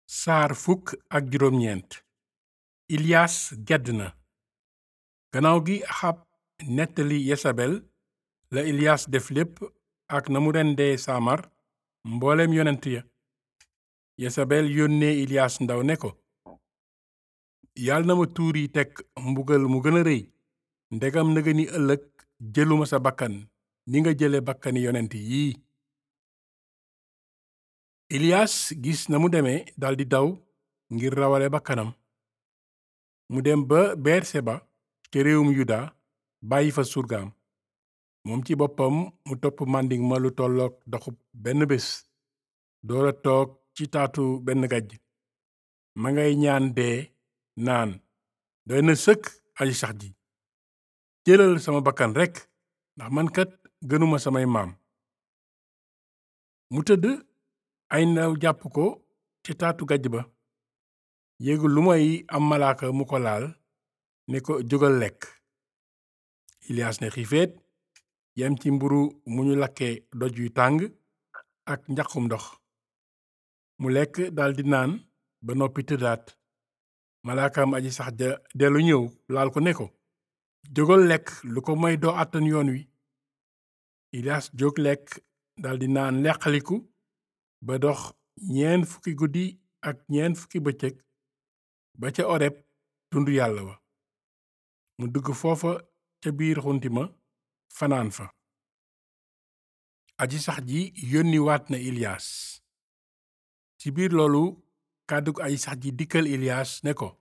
saar fukk ak juróom ñeent ilias gedd na gannaaw gi axab nettali yesabel la ilias def lépp ak na mu rendee saamar mbooleem yonent ya yesabel yónnee ilias ndaw ne ko yàlla na ma tuur yi teg mbugal mu gën a rëy ndegam nëga ni ëllëg jëluma sa bakkan ni nga jële bakkani yonent yii ilias gis na mu demee daldi daw ngir rawale bakkanam mu dem ba berseba ca réewum yuda bàyyi fa surgaam moom ci boppam mu topp màndiŋ ma lu tollook doxub benn bés doora toog ci taatu benn gajj ma ngay ñaan dee naan doy na sëkk aji sax ji jëlal sama bakkan rekk ndax man kat gënuma samay maam mu tëdd ay ndaw jàpp ko ci taatu gajj ba yégul lu may am malaaka mu ko laal ne ko jógal lekk ilias ne xiifeet yem ci mburu mu ñu lakke doj yu tàng ak njaqum ndox mu lekk daldi naan ba noppi tëddaat malaakam aji sax ja dellu ñëw laal ko ne ko jógal lekk lu ko may doo àttan yoon wi ilias jóg lekk daldi naan leqaliku ba dox ñeen fukki guddi ak ñeen fukki bëccëg ba ca oreb tundu yàlla wa mu dugg foofa ca biir xuntima fanaan fa aji sax ji yónni waat na ilias ci biir loolu kàddug aji sax ji dikkal ilias ne ko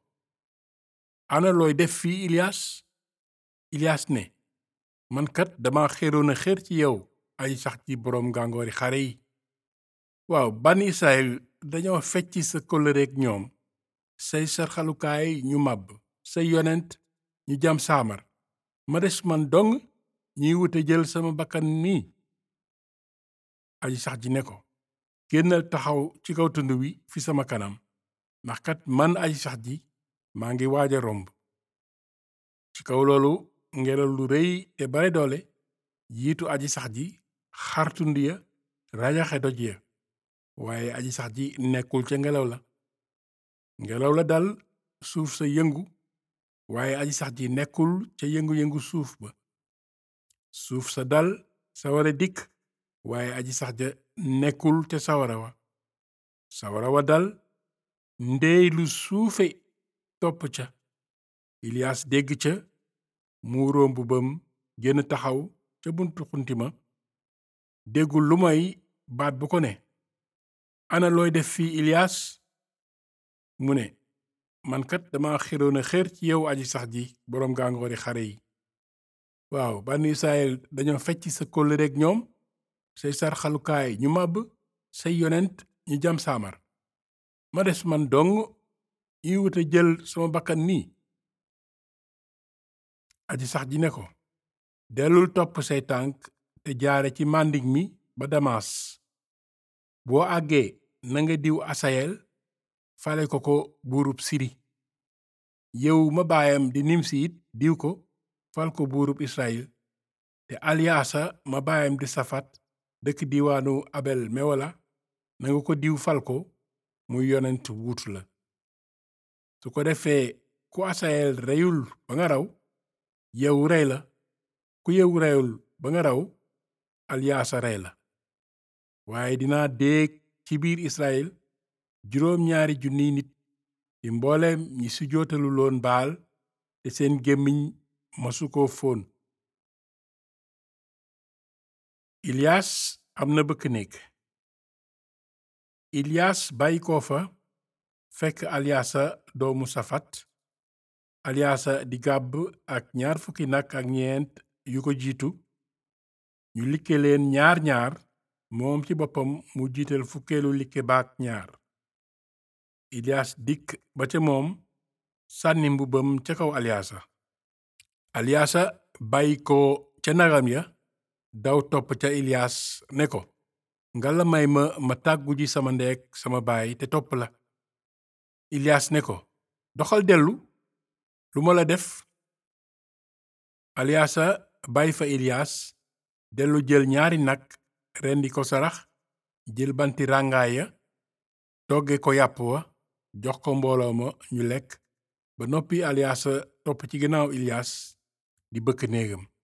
ana looy def fii ilias ilias ne man kat dama xéroon a xér ci yow aji sax ji boroom gàngoori xare yi waaw ban israel dañoo fecc sa kóllëreek ñoom say sarxalukaay ñu màbb say yonent ñu jam saamar ma des man dong ñuy wute jël sama bakkan nii aji sax ji ne ko génnal taxaw ci kaw tund wi fi sama kanam ndax kat man aji sax ji maa ngi waaj a romb ci kaw loolu ngelaw lu rëy te bare doole jiitu aji sax ji xar tund ya rajaxe doj ya waaye aji sax ji nekkul ca ngelaw la ngelaw la dal suuf sa yëngu waaye aji sax ji nekkul ca yëngu-yëngu suuf ba suuf sa dal sawara dikk waaye aji sax ja nekkul ca sawara wa sawara wa dal ndeey lu suufe topp ca ilias dégg ca muuroo mbubam génn taxaw ca buntu xuntima déggul lu may baat bu ko ne ana looy def fii ilias mu ne man kat dama xiroon a xér ci yow aji sax ji boroom gàngoori xare yi waaw bànn israel dañoo fecc sa kóllëreek ñoom say sarxalukaay ñu màbb say yonent ñu jam saamar ma des man dong ñuy wute jël sama bakkan nii aji sax ji ne ko dellul topp say tànk te jaare ci màndig mi ba damas boo àggee nanga diw asayel fale ko ko buurub siri yow ma baayam di nimsi it diw ko fal ko buurub israel te aliyaasa ma baayam di safat dëkk diiwaanu abel mewola nanga ko diw fal ko muy yonent wuutu la su ko defee ku asayel reyul ba nga raw yow rey la ku yow reyul ba nga raw aliyaasa rey la waaye dinaa déeg ci biir israel juróom ñaari junniy nit ci mbooleem ñi sujootalu loon baal te seen gémmiñ masu ko fóon ilias am na bëkk néeg ilias bàyyi ko fa fekk aliyaasa doomu safat aliyaasa di gàbb ak ñaar fukki nag ak ñeent yu ko jiitu ñu likke leen ñaar ñaar moom ci boppam mu jiital fukkeelu likke baak ñaar ilias dikk ba ca moom sànni mbubbam ca kaw aliyaasa aliyaasa bàyyi ko ca nagam ya daw topp ca ilias ne ko ngalla may ma ma tàggu ji sama ndeek sama baay te topp la ilias ne ko doxal dellu lu ma la def aliyaasa bàyyi fa ilias dellu jël ñaari nag rendi ko sarax jël banti ràngaay ya togge ko yàpp wa jox ko mbooloo ma ñu lekk ba noppi aliyaasa topp ci ginnaaw ilias di bëkk néegam